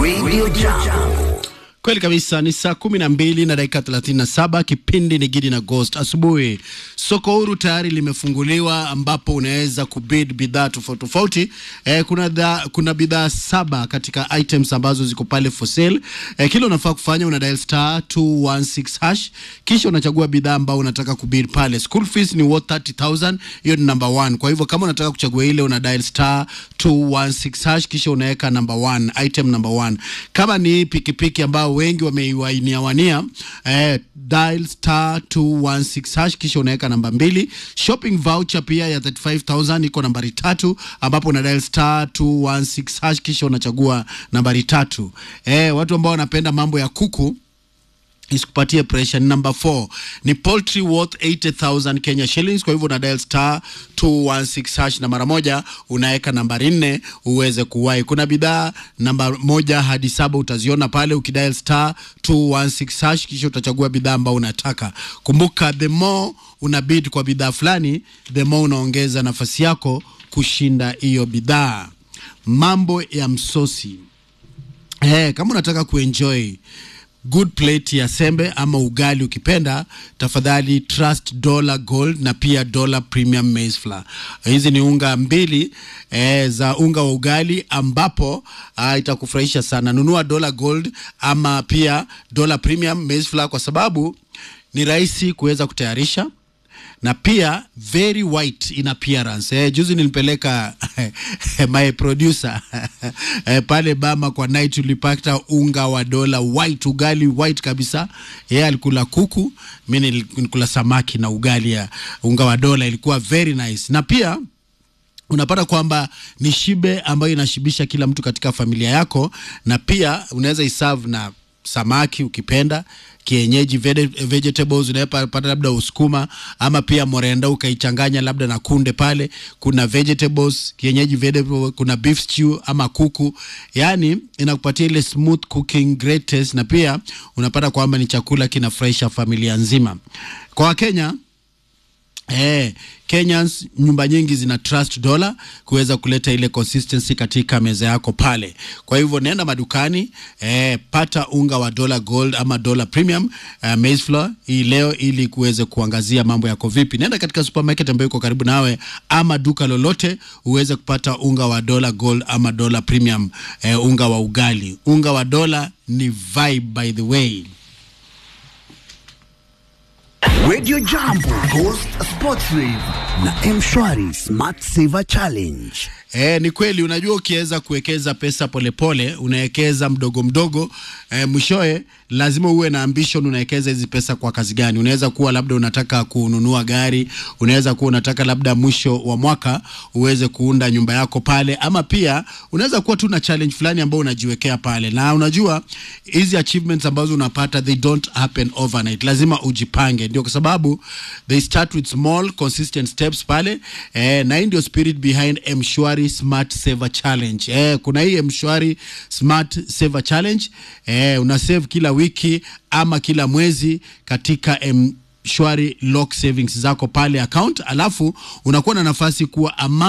Radio Jambo. Kweli kabisa, ni saa kumi na mbili na dakika thelathini na saba. Kipindi ni Gidi na Ghost asubuhi. Soko huru tayari limefunguliwa, ambapo unaweza kubid bidhaa tofauti tofauti. Eh, kuna, dha, kuna bidhaa saba katika items ambazo ziko pale for sale. Eh, kile unafaa kufanya una dial star 216 hash, kisha unachagua bidhaa ambao unataka kubid pale. School fees ni worth 30000 hiyo ni number one. Kwa hivyo kama unataka kuchagua ile una dial star 216 hash, kisha unaweka number one, item number one. Kama ni pikipiki ambao wengi wameiwania eh, dial star 216 hash kisha unaweka namba mbili. Shopping voucher pia ya 35000 iko nambari tatu, ambapo una dial star 216 hash kisha unachagua nambari tatu. Eh, watu ambao wanapenda mambo ya kuku isikupatie pressure. Number 4 ni poultry worth 80000 Kenya shillings. Kwa hivyo una dial star 216 hash na mara moja unaweka nambari nne uweze kuwahi. Kuna bidhaa namba moja hadi saba utaziona pale ukidial star 216 hash, kisha utachagua bidhaa ambayo unataka. Kumbuka, the more una bid kwa bidhaa fulani, the more unaongeza nafasi yako kushinda hiyo bidhaa. Mambo ya msosi eh, kama unataka kuenjoy good plate ya sembe ama ugali ukipenda, tafadhali Trust Dollar Gold na pia Dollar Premium Maize Flour. Hizi ni unga mbili eh, za unga wa ugali ambapo ah, itakufurahisha sana. Nunua Dollar Gold ama pia Dollar Premium Maize Flour kwa sababu ni rahisi kuweza kutayarisha na pia very white in appearance. Eh, juzi nilipeleka my producer eh, pale Bama kwa night tulipata unga wa dola white, ugali white kabisa. Yeye alikula kuku, mimi nilikula samaki na ugali ya unga wa dola, ilikuwa very nice. Na pia unapata kwamba ni shibe ambayo inashibisha kila mtu katika familia yako, na pia unaweza iserve na samaki ukipenda kienyeji vege- vegetables unapata labda usukuma ama pia morenda ukaichanganya labda na kunde pale. Kuna vegetables kienyeji vegetable, kuna beef stew ama kuku, yani inakupatia ile smooth cooking great taste, na pia unapata kwamba ni chakula kinafurahisha familia nzima. Kwa Wakenya Eh, Kenyans nyumba nyingi zina trust dollar kuweza kuleta ile consistency katika meza yako pale. Kwa hivyo nenda madukani eh, pata unga wa dollar gold ama dollar premium uh, maize flour hii leo ili kuweze kuangazia mambo yako vipi. Nenda katika supermarket ambayo iko karibu nawe ama duka lolote uweze kupata unga wa dollar gold ama dollar premium eh, unga wa ugali. Unga wa dollar ni vibe by the way. Radio Jambo, Ghost Sports Rave na Mshwari Smart Saver Challenge. E, ni kweli. Unajua, ukiweza kuwekeza pesa polepole, unawekeza mdogo mdogo, e, mwishowe lazima uwe na ambition. Unawekeza hizi pesa kwa kazi gani? Unaweza kuwa labda unataka kununua gari, unaweza kuwa unataka labda mwisho wa mwaka uweze kuunda nyumba yako pale, ama pia unaweza kuwa tu na challenge fulani ambayo unajiwekea pale, na unajua hizi achievements ambazo unapata they don't happen overnight, lazima ujipange. Ndio kwa sababu they start with small consistent steps pale, eh, na hii ndio spirit behind Mshwari Smart Saver Challenge. Eh, kuna hii Mshwari Smart Saver Challenge eh, una save kila wiki ama kila mwezi katika Mshwari lock savings zako pale account, alafu unakuwa na nafasi kuwa ama